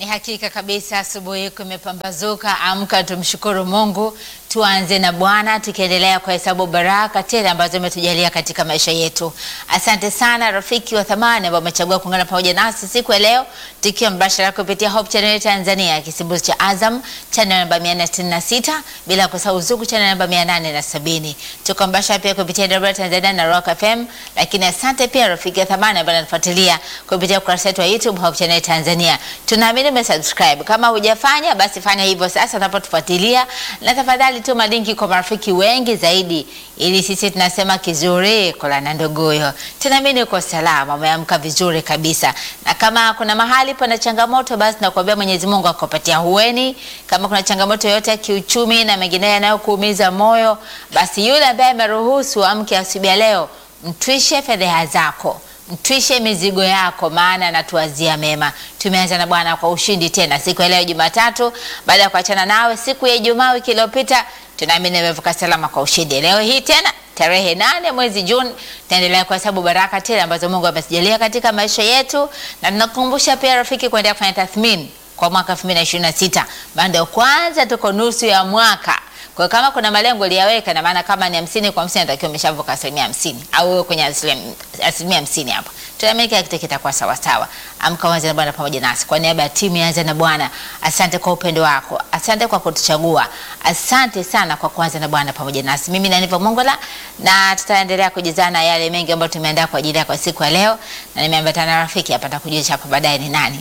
Hakika kabisa, asubuhi yako imepambazuka. Amka, tumshukuru Mungu. Tuanze na Bwana tukiendelea kwa hesabu baraka tele ambazo umetujalia katika maisha yetu. Asante sana rafiki wa thamani ambao umechagua kuungana pamoja nasi siku ya leo, tukiwa mbashara kupitia Hope Channel Tanzania, kisimbuzi cha Azam channel namba 466, bila kusahau Zuku channel namba 870. Tuko mbashara pia kupitia Debra Tanzania na Rock FM, lakini asante pia rafiki wa thamani ambao anatufuatilia kupitia ukurasa wetu wa YouTube Hope Channel Tanzania. Tunaamini umesubscribe. Kama hujafanya basi fanya hivyo sasa unapotufuatilia, na tafadhali tuma linki kwa marafiki wengi zaidi, ili sisi tunasema kizuri kola na ndogoyo. Tunaamini uko salama, umeamka vizuri kabisa, na kama kuna mahali pana changamoto, basi nakuambia Mwenyezi Mungu akupatia hueni. Kama kuna changamoto yoyote ya kiuchumi na mengineyo yanayokuumiza moyo, basi yule ambaye ameruhusu amke asubuhi ya leo, mtwishe fedheha zako mtwishe mizigo yako, maana anatuwazia mema. Tumeanza na Bwana kwa ushindi tena siku ya leo Jumatatu, baada ya kuachana nawe siku ya Ijumaa wiki iliyopita. Tunaamini umevuka salama kwa ushindi. Leo hii tena tarehe nane mwezi Juni tunaendelea kuhesabu baraka tele ambazo Mungu amezijalia katika maisha yetu, na tunakukumbusha pia rafiki, kuendelea kufanya tathmini kwa mwaka 2026 bado kwanza tuko nusu ya mwaka kwa kama kuna malengo uliyaweka, na maana kama ni hamsini kwa hamsini natakiwa umeshavuka asilimia hamsini au wewe kwenye asilimia hamsini hapo, tunaamini kila kitu kitakuwa sawa sawa. Amka uanze na Bwana pamoja nasi. Kwa niaba ya timu ya Anza na Bwana, asante kwa upendo wako, asante kwa kutuchagua, asante sana kwa kuanza na Bwana pamoja nasi. Mimi na Niva Mongola, na tutaendelea kujizana yale mengi ambayo tumeandaa kwa ajili yako siku ya leo, na nimeambatana na rafiki hapa, nitakujulisha hapo baadaye ni nani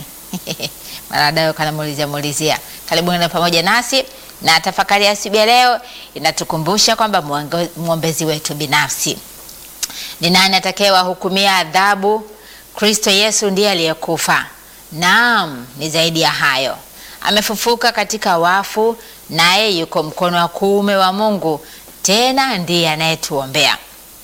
Maradao kana muulizia muulizia. Karibuni na pamoja nasi na tafakari ya asubuhi ya leo inatukumbusha kwamba mwombezi wetu binafsi ni nani atakayewahukumia adhabu? Kristo Yesu ndiye aliyekufa, naam, ni zaidi ya hayo, amefufuka katika wafu, naye yuko mkono wa kuume wa Mungu, tena ndiye anayetuombea.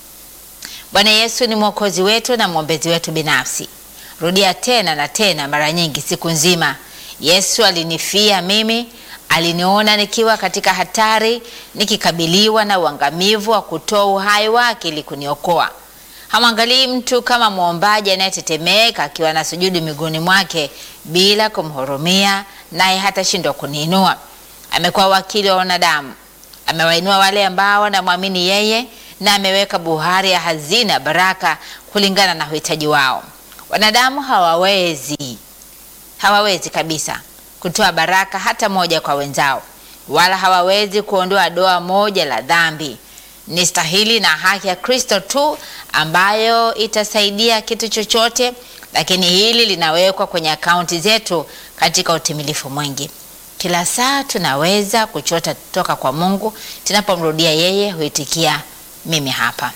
Bwana Yesu ni mwokozi wetu na mwombezi wetu binafsi. Rudia tena na tena mara nyingi siku nzima, Yesu alinifia mimi aliniona nikiwa katika hatari, nikikabiliwa na uangamivu wa kutoa uhai wake ili kuniokoa. Hamwangalii mtu kama mwombaji anayetetemeka akiwa na sujudi miguuni mwake bila kumhurumia, naye hatashindwa kuniinua. Amekuwa wakili wa wanadamu, amewainua wale ambao wanamwamini yeye, na ameweka buhari ya hazina baraka kulingana na uhitaji wao. Wanadamu hawawezi hawawezi kabisa kutoa baraka hata moja kwa wenzao, wala hawawezi kuondoa doa moja la dhambi. Ni stahili na haki ya Kristo tu ambayo itasaidia kitu chochote, lakini hili linawekwa kwenye akaunti zetu katika utimilifu mwingi. Kila saa tunaweza kuchota toka kwa Mungu, tunapomrudia yeye huitikia mimi hapa.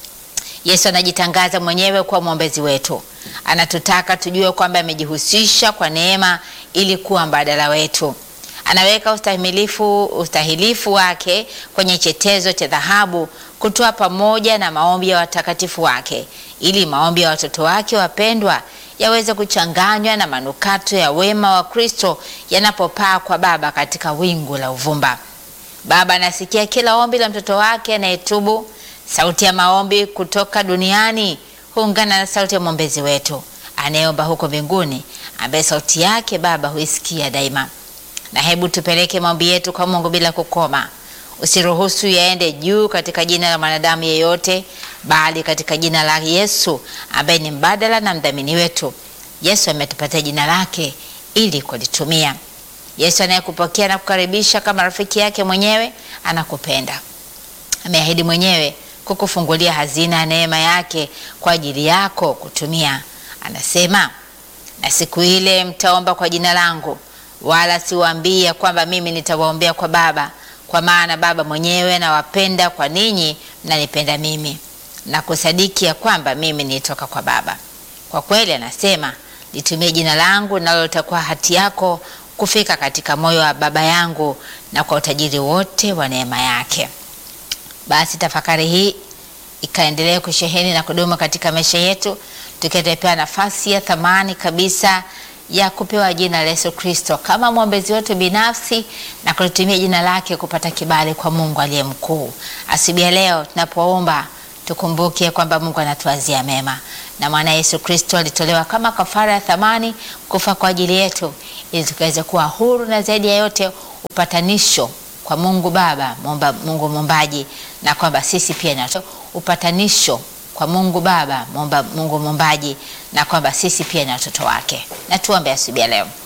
Yesu anajitangaza mwenyewe kuwa mwombezi wetu. Anatutaka tujue kwamba amejihusisha kwa neema ili kuwa mbadala wetu. Anaweka ustahimilifu ustahilifu wake kwenye chetezo cha dhahabu kutoa pamoja na maombi ya watakatifu wake, ili maombi ya watoto wake wapendwa yaweze kuchanganywa na manukato ya wema wa Kristo yanapopaa kwa Baba katika wingu la uvumba. Baba anasikia kila ombi la mtoto wake anayetubu. Sauti ya maombi kutoka duniani huungana na sauti ya mwombezi wetu anayeomba huko mbinguni, ambaye sauti yake Baba huisikia daima. Na hebu tupeleke maombi yetu kwa Mungu bila kukoma. Usiruhusu yaende juu katika jina la mwanadamu yeyote, bali katika jina la Yesu ambaye ni mbadala na mdhamini wetu. Yesu ametupatia jina lake ili kulitumia. Yesu anayekupokea na kukaribisha kama rafiki yake mwenyewe, anakupenda. Ameahidi mwenyewe kukufungulia hazina ya neema yake kwa ajili yako kutumia. Anasema, na siku ile mtaomba kwa jina langu, wala siwaambia kwamba mimi nitawaombea kwa Baba, kwa maana Baba mwenyewe nawapenda, kwa ninyi mnanipenda mimi na kusadiki ya kwamba mimi nilitoka kwa Baba. Kwa kweli, anasema litumie jina langu, nalo litakuwa hati yako kufika katika moyo wa Baba yangu na kwa utajiri wote wa neema yake. Basi tafakari hii ikaendelea kusheheni na kudumu katika maisha yetu, tukipewa nafasi ya thamani kabisa ya kupewa jina la Yesu Kristo kama mwombezi wetu binafsi na kulitumia jina lake kupata kibali kwa Mungu aliye mkuu. Asubuhi ya leo tunapoomba tukumbuke kwamba Mungu anatuazia mema, na mwana Yesu Kristo alitolewa kama kafara ya thamani kufa kwa ajili yetu, ili tukaweze kuwa huru na zaidi ya yote upatanisho kwa Mungu Baba Mumba, Mungu Muumbaji, na kwamba sisi pia na upatanisho kwa Mungu Baba Mumba, Mungu Muumbaji, na kwamba sisi pia ni watoto wake. Na tuombe asubuhi ya leo.